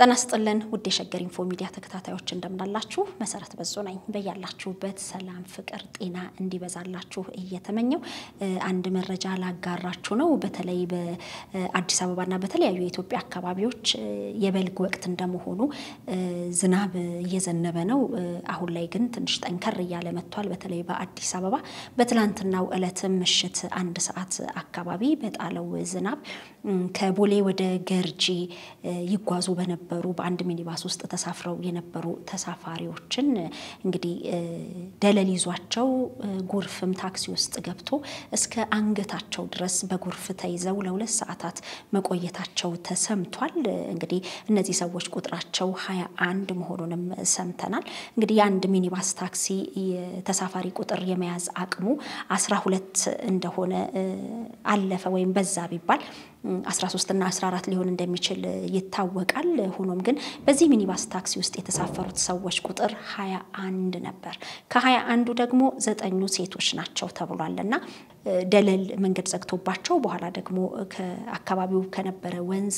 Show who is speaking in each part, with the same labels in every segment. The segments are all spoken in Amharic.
Speaker 1: ጤና ይስጥልን ውድ የሸገር ኢንፎ ሚዲያ ተከታታዮች እንደምናላችሁ፣ መሰረት በዙ ነኝ። በያላችሁበት ሰላም፣ ፍቅር፣ ጤና እንዲበዛላችሁ እየተመኘው አንድ መረጃ ላጋራችሁ ነው። በተለይ በአዲስ አበባና በተለያዩ የኢትዮጵያ አካባቢዎች የበልግ ወቅት እንደመሆኑ ዝናብ እየዘነበ ነው። አሁን ላይ ግን ትንሽ ጠንከር እያለ መጥቷል። በተለይ በአዲስ አበባ በትላንትናው ዕለትም ምሽት አንድ ሰዓት አካባቢ በጣለው ዝናብ ከቦሌ ወደ ገርጂ ይጓዙ በነበሩ በአንድ ሚኒባስ ውስጥ ተሳፍረው የነበሩ ተሳፋሪዎችን እንግዲህ ደለል ይዟቸው ጎርፍም ታክሲ ውስጥ ገብቶ እስከ አንገታቸው ድረስ በጎርፍ ተይዘው ለሁለት ሰዓታት መቆየታቸው ተሰምቷል። እንግዲህ እነዚህ ሰዎች ቁጥራቸው ሀያ አንድ መሆኑንም ሰምተናል። እንግዲህ የአንድ ሚኒባስ ታክሲ ተሳፋሪ ቁጥር የመያዝ አቅሙ አስራ ሁለት እንደሆነ አለፈ ወይም በዛ ቢባል 13 እና 14 ሊሆን እንደሚችል ይታወቃል። ሆኖም ግን በዚህ ሚኒባስ ታክሲ ውስጥ የተሳፈሩት ሰዎች ቁጥር 21 ነበር። ከሀያ አንዱ ደግሞ ዘጠኙ ሴቶች ናቸው ተብሏል እና ደለል መንገድ ዘግቶባቸው በኋላ ደግሞ ከአካባቢው ከነበረ ወንዝ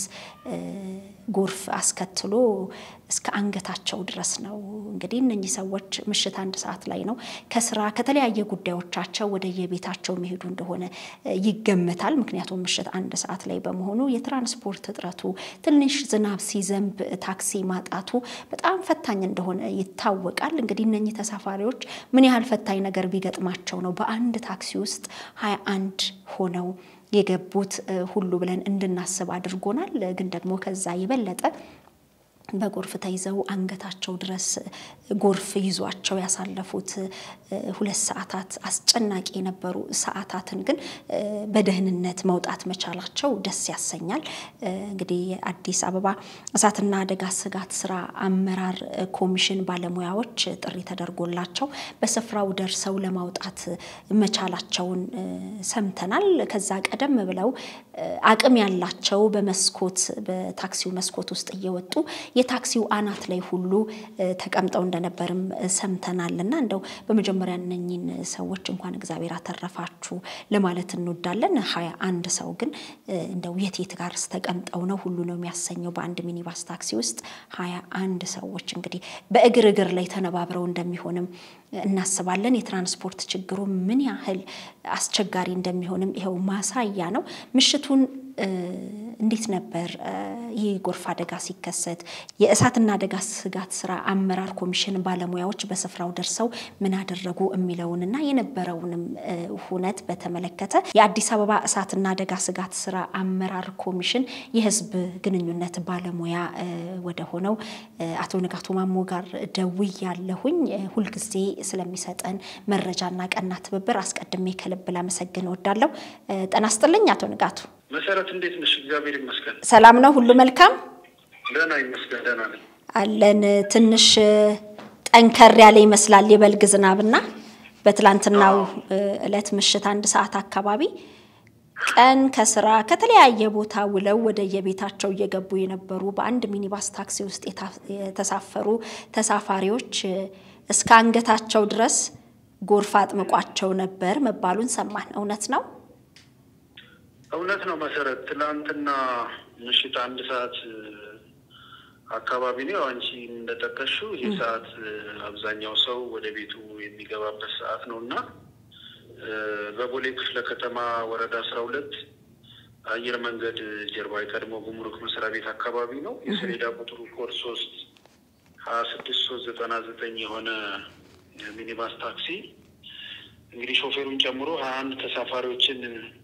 Speaker 1: ጎርፍ አስከትሎ እስከ አንገታቸው ድረስ ነው። እንግዲህ እነኚህ ሰዎች ምሽት አንድ ሰዓት ላይ ነው ከስራ ከተለያየ ጉዳዮቻቸው ወደ የቤታቸው የሚሄዱ እንደሆነ ይገመታል። ምክንያቱም ምሽት አንድ ሰዓት ላይ በመሆኑ የትራንስፖርት እጥረቱ ትንሽ ዝናብ ሲዘንብ ታክሲ ማጣቱ በጣም ፈታኝ እንደሆነ ይታወቃል። እንግዲህ እነኚህ ተሳፋሪዎች ምን ያህል ፈታኝ ነገር ቢገጥማቸው ነው በአንድ ታክሲ ውስጥ ሀያ አንድ ሆነው የገቡት ሁሉ ብለን እንድናስብ አድርጎናል። ግን ደግሞ ከዛ የበለጠ በጎርፍ ተይዘው አንገታቸው ድረስ ጎርፍ ይዟቸው ያሳለፉት ሁለት ሰዓታት አስጨናቂ የነበሩ ሰዓታትን ግን በደህንነት መውጣት መቻላቸው ደስ ያሰኛል። እንግዲህ የአዲስ አበባ እሳትና አደጋ ስጋት ስራ አመራር ኮሚሽን ባለሙያዎች ጥሪ ተደርጎላቸው በስፍራው ደርሰው ለማውጣት መቻላቸውን ሰምተናል። ከዛ ቀደም ብለው አቅም ያላቸው በመስኮት በታክሲው መስኮት ውስጥ እየወጡ የታክሲው አናት ላይ ሁሉ ተቀምጠው እንደነበርም ሰምተናል። እና እንደው በመጀመሪያ እነኝን ሰዎች እንኳን እግዚአብሔር አተረፋችሁ ለማለት እንወዳለን። ሀያ አንድ ሰው ግን እንደው የት የት ጋር ተቀምጠው ነው ሁሉ ነው የሚያሰኘው። በአንድ ሚኒባስ ታክሲ ውስጥ ሀያ አንድ ሰዎች እንግዲህ በእግር እግር ላይ ተነባብረው እንደሚሆንም እናስባለን። የትራንስፖርት ችግሩ ምን ያህል አስቸጋሪ እንደሚሆንም ይኸው ማሳያ ነው። ምሽቱን እንዴት ነበር ይህ ጎርፍ አደጋ ሲከሰት የእሳትና አደጋ ስጋት ስራ አመራር ኮሚሽን ባለሙያዎች በስፍራው ደርሰው ምን አደረጉ የሚለውንና የነበረውንም ሁነት በተመለከተ የአዲስ አበባ እሳትና አደጋ ስጋት ስራ አመራር ኮሚሽን የሕዝብ ግንኙነት ባለሙያ ወደ ሆነው አቶ ንጋቱ ማሞ ጋር ደውያለሁኝ። ሁልጊዜ ስለሚሰጠን መረጃና ቀና ትብብር አስቀድሜ ከልብ ላመሰግን እወዳለሁ። ጤና ይስጥልኝ አቶ ንጋቱ።
Speaker 2: መሰረት እንዴት ነሽ? እግዚአብሔር ይመስገን።
Speaker 1: ሰላም ነው? ሁሉ መልካም?
Speaker 2: ደህና ይመስገን። ደህና ነኝ
Speaker 1: አለን። ትንሽ ጠንከር ያለ ይመስላል የበልግ ዝናብና በትላንትናው ዕለት ምሽት አንድ ሰዓት አካባቢ ቀን ከስራ ከተለያየ ቦታ ውለው ወደ የቤታቸው እየገቡ የነበሩ በአንድ ሚኒባስ ታክሲ ውስጥ የተሳፈሩ ተሳፋሪዎች እስከ አንገታቸው ድረስ ጎርፍ አጥምቋቸው ነበር መባሉን ሰማን። እውነት ነው?
Speaker 2: እውነት ነው መሰረት። ትናንትና ምሽት አንድ ሰዓት አካባቢ ነው። አንቺ እንደጠቀሽው ይህ ሰዓት አብዛኛው ሰው ወደ ቤቱ የሚገባበት ሰዓት ነው እና በቦሌ ክፍለ ከተማ ወረዳ አስራ ሁለት አየር መንገድ ጀርባ የቀድሞ ጉምሩክ መስሪያ ቤት አካባቢ ነው። የሰሌዳ ቁጥሩ ኮድ ሶስት ሀያ ስድስት ሶስት ዘጠና ዘጠኝ የሆነ ሚኒባስ ታክሲ እንግዲህ ሾፌሩን ጨምሮ ሀያ አንድ ተሳፋሪዎችን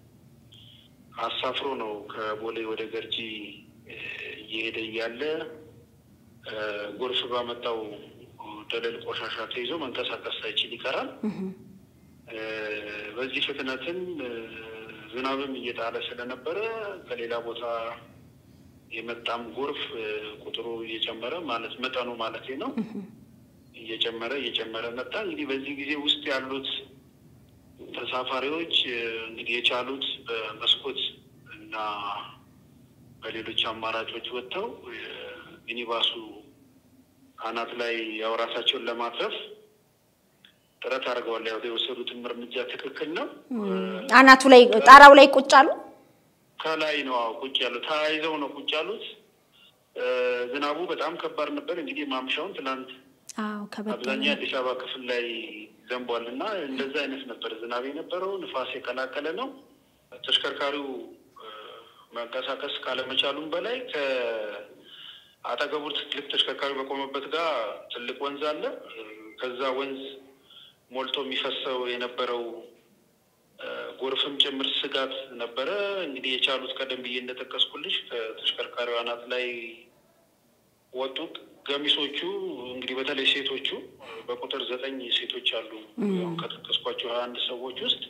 Speaker 2: አሳፍሮ ነው ከቦሌ ወደ ገርጂ እየሄደ እያለ ጎርፍ ባመጣው ደለል ቆሻሻ ተይዞ መንቀሳቀስ ሳይችል ይቀራል። በዚህ ፍጥነትም ዝናብም እየጣለ ስለነበረ ከሌላ ቦታ የመጣም ጎርፍ ቁጥሩ እየጨመረ ማለት መጠኑ ማለት ነው እየጨመረ እየጨመረ መጣ። እንግዲህ በዚህ ጊዜ ውስጥ ያሉት ተሳፋሪዎች እንግዲህ የቻሉት በመስኮት እና በሌሎች አማራጮች ወጥተው ሚኒባሱ አናት ላይ ያው ራሳቸውን ለማትረፍ ጥረት አድርገዋል። ያው የወሰዱትም እርምጃ ትክክል ነው።
Speaker 1: አናቱ ላይ ጣራው ላይ ቁጭ አሉ።
Speaker 2: ከላይ ነው አዎ ቁጭ ያሉት፣ ተያይዘው ነው ቁጭ ያሉት። ዝናቡ በጣም ከባድ ነበር። እንግዲህ ማምሻውን ትናንት
Speaker 1: አዎ ከበደ
Speaker 2: አብዛኛው የአዲስ አበባ ክፍል ላይ ዘንቧል እና እንደዛ አይነት ነበር ዝናብ የነበረው። ንፋስ የቀላቀለ ነው። ተሽከርካሪው መንቀሳቀስ ካለመቻሉም በላይ ከአጠገቡ ትልቅ ተሽከርካሪ በቆመበት ጋር ትልቅ ወንዝ አለ። ከዛ ወንዝ ሞልቶ የሚፈሰው የነበረው ጎርፍም ጭምር ስጋት ነበረ። እንግዲህ የቻሉት ቀደም ብዬ እንደጠቀስኩልሽ ከተሽከርካሪው አናት ላይ ወጡት። ገሚሶቹ እንግዲህ በተለይ ሴቶቹ በቁጥር ዘጠኝ ሴቶች አሉ ከጠቀስኳቸው ሀያ አንድ ሰዎች ውስጥ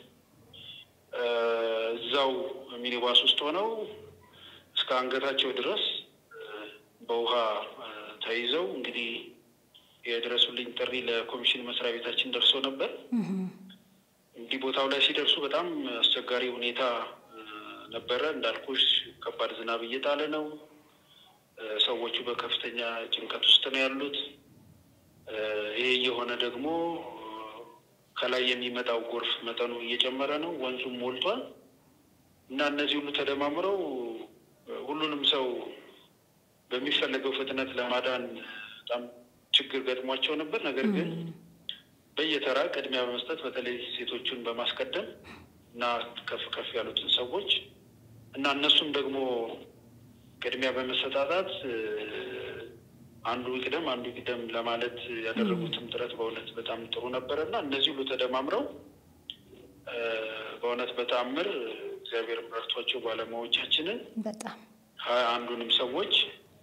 Speaker 2: እዛው ሚኒባስ ውስጥ ሆነው እስከ አንገታቸው ድረስ በውሃ ተይዘው እንግዲህ የድረሱልኝ ጥሪ ለኮሚሽን መስሪያ ቤታችን ደርሶ ነበር። እንግዲህ ቦታው ላይ ሲደርሱ በጣም አስቸጋሪ ሁኔታ ነበረ። እንዳልኩሽ ከባድ ዝናብ እየጣለ ነው። ሰዎቹ በከፍተኛ ጭንቀት ውስጥ ነው ያሉት። ይሄ እየሆነ ደግሞ ከላይ የሚመጣው ጎርፍ መጠኑ እየጨመረ ነው፣ ወንዙም ሞልቷል እና እነዚህ ሁሉ ተደማምረው ሁሉንም ሰው በሚፈለገው ፍጥነት ለማዳን በጣም ችግር ገጥሟቸው ነበር። ነገር ግን በየተራ ቅድሚያ በመስጠት በተለይ ሴቶቹን በማስቀደም እና ከፍ ከፍ ያሉትን ሰዎች እና እነሱም ደግሞ ቅድሚያ በመሰጣጣት አንዱ ይቅደም አንዱ ይቅደም ለማለት ያደረጉትም ጥረት በእውነት በጣም ጥሩ ነበረ እና እነዚህ ሁሉ ተደማምረው በእውነት በተአምር እግዚአብሔር ረድቷቸው ባለሙያዎቻችንን
Speaker 1: በጣም
Speaker 2: ሀያ አንዱንም ሰዎች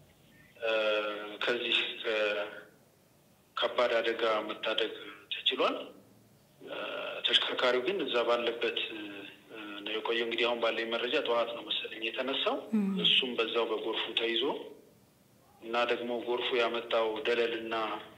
Speaker 2: ከዚህ ከባድ አደጋ መታደግ ተችሏል። ተሽከርካሪው ግን እዛ ባለበት ነው የቆየው። እንግዲህ አሁን ባለኝ መረጃ ጠዋት ነው መሰለኝ የተነሳው። እሱም በዛው በጎርፉ ተይዞ እና ደግሞ ጎርፉ ያመጣው ደለል እና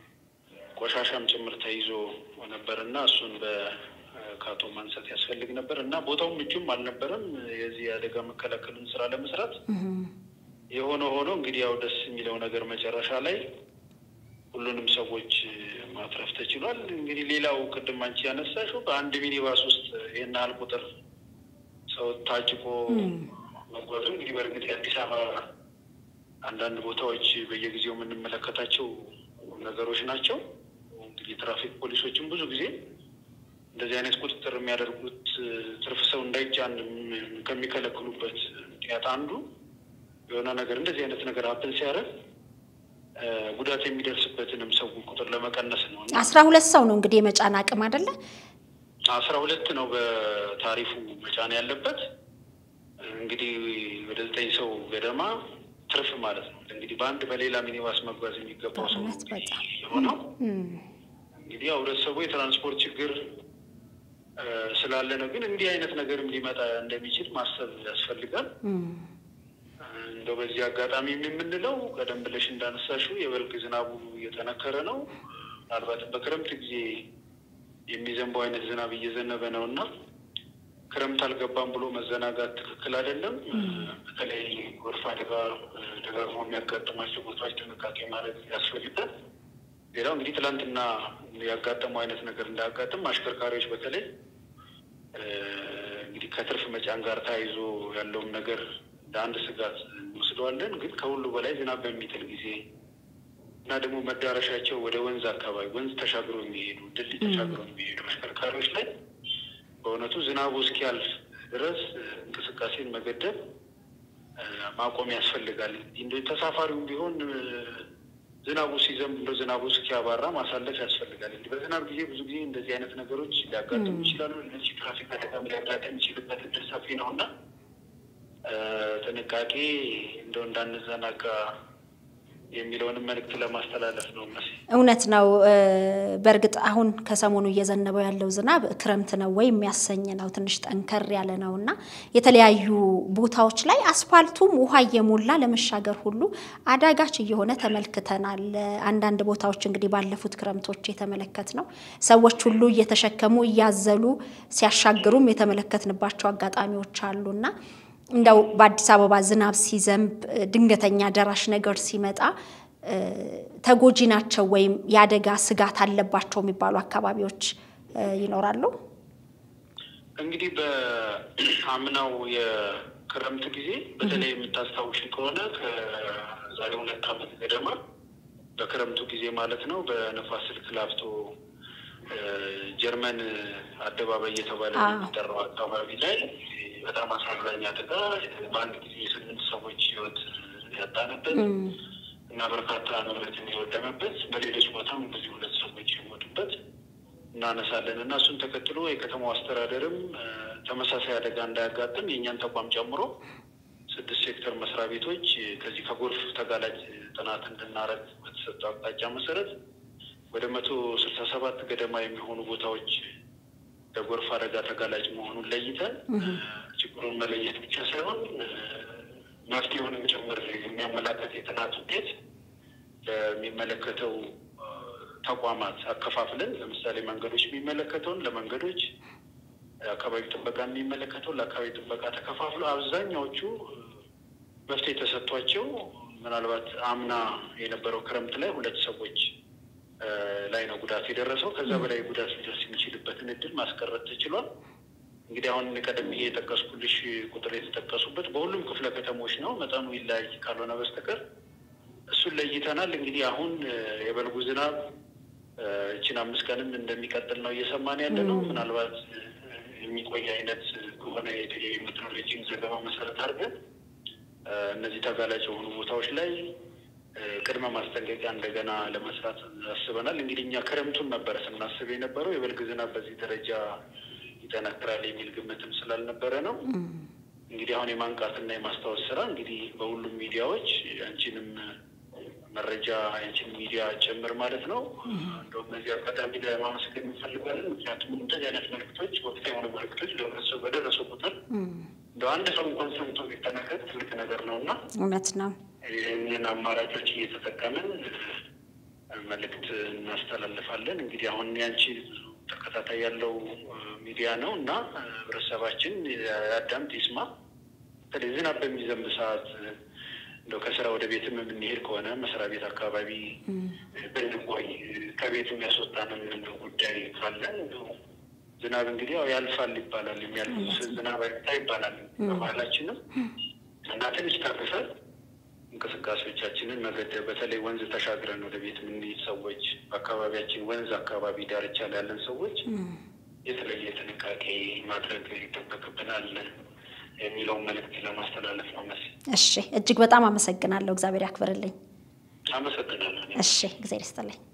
Speaker 2: ቆሻሻም ጭምር ተይዞ ነበር እና እሱን በካቶ ማንሳት ያስፈልግ ነበር እና ቦታውም ምቹም አልነበረም የዚህ የአደጋ መከላከልን ስራ ለመስራት። የሆነ ሆኖ እንግዲህ ያው ደስ የሚለው ነገር መጨረሻ ላይ ሁሉንም ሰዎች ማትረፍ ተችሏል። እንግዲህ ሌላው ቅድም አንቺ ያነሳሽው በአንድ ሚኒባስ ውስጥ ይህን ያህል ቁጥር ሰው ታጭቆ መጓዙ እንግዲህ በእርግጥ የአዲስ አበባ አንዳንድ ቦታዎች በየጊዜው የምንመለከታቸው ነገሮች ናቸው። እንግዲህ ትራፊክ ፖሊሶችም ብዙ ጊዜ እንደዚህ አይነት ቁጥጥር የሚያደርጉት ትርፍ ሰው እንዳይጫን ከሚከለክሉበት ምክንያት አንዱ የሆነ ነገር እንደዚህ አይነት ነገር ሀፕን ሲያደርግ ጉዳት የሚደርስበትንም ሰው ቁጥር ለመቀነስ ነው።
Speaker 1: አስራ ሁለት ሰው ነው እንግዲህ የመጫን አቅም አይደለ?
Speaker 2: አስራ ሁለት ነው በታሪፉ መጫን ያለበት። እንግዲህ ወደ ዘጠኝ ሰው ገደማ ትርፍ ማለት ነው። እንግዲህ በአንድ በሌላ ሚኒባስ መጓዝ የሚገባው ሰው የሆነው እንግዲህ ያው ህብረተሰቡ የትራንስፖርት ችግር ስላለ ነው። ግን እንዲህ አይነት ነገርም ሊመጣ እንደሚችል ማሰብ ያስፈልጋል። እንደው በዚህ አጋጣሚ የምንለው ቀደም ብለሽ እንዳነሳሽው የበልግ ዝናቡ እየጠነከረ ነው። ምናልባትም በክረምት ጊዜ የሚዘንበው አይነት ዝናብ እየዘነበ ነው እና ክረምት አልገባም ብሎ መዘናጋት ትክክል አይደለም። በተለይ ጎርፍ አደጋ ደጋግሞ የሚያጋጥማቸው ቦታዎች ጥንቃቄ ማድረግ ያስፈልጋል። ሌላው እንግዲህ ትላንትና ያጋጠመው አይነት ነገር እንዳያጋጥም አሽከርካሪዎች በተለይ እንግዲህ ከትርፍ መጫን ጋር ተያይዞ ያለውን ነገር እንደ አንድ ስጋት እንወስደዋለን። ግን ከሁሉ በላይ ዝናብ በሚጥል ጊዜ እና ደግሞ መዳረሻቸው ወደ ወንዝ አካባቢ ወንዝ ተሻግሮ የሚሄዱ ድልድይ ተሻግሮ የሚሄዱ አሽከርካሪዎች ላይ በእውነቱ ዝናቡ እስኪያልፍ ድረስ እንቅስቃሴን መገደብ ማቆም ያስፈልጋል። እንደ ተሳፋሪውም ቢሆን ዝናቡ ሲዘንብ እንደ ዝናቡ እስኪያባራ ማሳለፍ ያስፈልጋል። እንዲህ በዝናብ ጊዜ ብዙ ጊዜ እንደዚህ አይነት ነገሮች ሊያጋጥሙ ይችላሉ። እነዚህ ትራፊክ አደጋም ሊያጋጥም ይችልበት እድል ሰፊ ነው እና ጥንቃቄ እንደው እንዳንዘናጋ የሚለውንም መልእክት ለማስተላለፍ ነው። መስ
Speaker 1: እውነት ነው። በእርግጥ አሁን ከሰሞኑ እየዘነበው ያለው ዝናብ ክረምት ነው ወይ የሚያሰኝ ነው። ትንሽ ጠንከር ያለ ነው እና የተለያዩ ቦታዎች ላይ አስፋልቱም ውሃ እየሞላ ለመሻገር ሁሉ አዳጋች እየሆነ ተመልክተናል። አንዳንድ ቦታዎች እንግዲህ ባለፉት ክረምቶች የተመለከት ነው ሰዎች ሁሉ እየተሸከሙ እያዘሉ ሲያሻግሩም የተመለከትንባቸው አጋጣሚዎች አሉና እንደው በአዲስ አበባ ዝናብ ሲዘንብ ድንገተኛ ደራሽ ነገር ሲመጣ ተጎጂ ናቸው ወይም የአደጋ ስጋት አለባቸው የሚባሉ አካባቢዎች ይኖራሉ?
Speaker 2: እንግዲህ በአምናው የክረምት ጊዜ በተለይ የምታስታውሽ ከሆነ ዛሬ ሁለት ዓመት ገደማ በክረምቱ ጊዜ ማለት ነው በነፋስ ስልክ ላፍቶ ጀርመን አደባባይ እየተባለ የሚጠራው አካባቢ ላይ በጣም አሳዛኝ አደጋ በአንድ ጊዜ የስምንት ሰዎች ህይወት ያጣንበት እና በርካታ ንብረት የወደመበት በሌሎች ቦታም እንደዚህ ሁለት ሰዎች የሞቱበት እናነሳለን እና እሱን ተከትሎ የከተማው አስተዳደርም ተመሳሳይ አደጋ እንዳያጋጥም የእኛን ተቋም ጨምሮ ስድስት ሴክተር መስሪያ ቤቶች ከዚህ ከጎርፍ ተጋላጭ ጥናት እንድናረግ በተሰጠው አቅጣጫ መሰረት ወደ መቶ ስልሳ ሰባት ገደማ የሚሆኑ ቦታዎች ለጎርፍ አደጋ ተጋላጭ መሆኑን ለይተን ችግሩን መለየት ብቻ ሳይሆን መፍትሄውንም ጭምር የሚያመላከት የጥናት ውጤት ለሚመለከተው ተቋማት አከፋፍለን ለምሳሌ መንገዶች የሚመለከተውን ለመንገዶች፣ አካባቢ ጥበቃ የሚመለከተውን ለአካባቢ ጥበቃ ተከፋፍሎ አብዛኛዎቹ መፍትሄ ተሰጥቷቸው ምናልባት አምና የነበረው ክረምት ላይ ሁለት ሰዎች ላይ ነው ጉዳት የደረሰው። ከዛ በላይ ጉዳት ሊደርስ የሚችልበትን እድል ማስቀረት ተችሏል። እንግዲህ አሁን ቀደም ብዬ የጠቀስኩልሽ ቁጥር የተጠቀሱበት በሁሉም ክፍለ ከተሞች ነው። መጠኑ ይለያይ ካልሆነ በስተቀር እሱን ለይተናል። እንግዲህ አሁን የበልጉ ዝናብ እችን አምስት ቀንም እንደሚቀጥል ነው እየሰማን ያለ ነው። ምናልባት የሚቆይ አይነት ከሆነ የሜትሮሎጂን ዘገባ መሰረት አድርገን እነዚህ ተጋላጭ የሆኑ ቦታዎች ላይ ቅድመ ማስጠንቀቂያ እንደገና ለመስራት አስበናል። እንግዲህ እኛ ክረምቱን ነበረ ስናስብ የነበረው የበልግ ዝናብ በዚህ ደረጃ ይጠነክራል የሚል ግምትም ስላልነበረ ነው። እንግዲህ አሁን የማንቃትና የማስታወስ ስራ እንግዲህ በሁሉም ሚዲያዎች አንቺንም መረጃ አንቺን ሚዲያ ጭምር ማለት ነው። እንደውም በዚህ አጋጣሚ ለማመስገን እንፈልጋለን። ምክንያቱም እንደዚህ አይነት መልዕክቶች ወቅታዊ የሆኑ መልዕክቶች ለህብረተሰቡ በደረሱ ቁጥር እንደ አንድ ሰው እንኳን ሰምቶ ቢጠነቀቅ ትልቅ ነገር ነው እና
Speaker 1: እውነት ነው።
Speaker 2: ይህንን አማራጮች እየተጠቀምን መልእክት እናስተላልፋለን። እንግዲህ አሁን ያንቺ ብዙ ተከታታይ ያለው ሚዲያ ነው እና ህብረተሰባችን ያዳምጥ ይስማ። በተለይ ዝናብ በሚዘንብ ሰዓት እንደው ከስራ ወደ ቤትም የምንሄድ ከሆነ መስሪያ ቤት አካባቢ ብንቆይ ከቤት የሚያስወጣንም ጉዳይ ካለ ዝናብ እንግዲህ ያው ያልፋል ይባላል። የሚያልፍ ዝናብ አይታ ይባላል በባህላችንም እና ትንሽ ታግሰን እንቅስቃሴዎቻችንን መገደብ በተለይ ወንዝ ተሻግረን ወደ ቤት የምንሄድ ሰዎች በአካባቢያችን ወንዝ አካባቢ ዳርቻ ላይ ያለን ሰዎች የተለየ ጥንቃቄ ማድረግ ይጠበቅብናል የሚለውን መልእክት ለማስተላለፍ ነው መስ
Speaker 1: እሺ፣ እጅግ በጣም አመሰግናለሁ። እግዚአብሔር ያክብርልኝ።
Speaker 2: አመሰግናለሁ።
Speaker 1: እሺ፣ እግዚአብሔር ይስጥልኝ።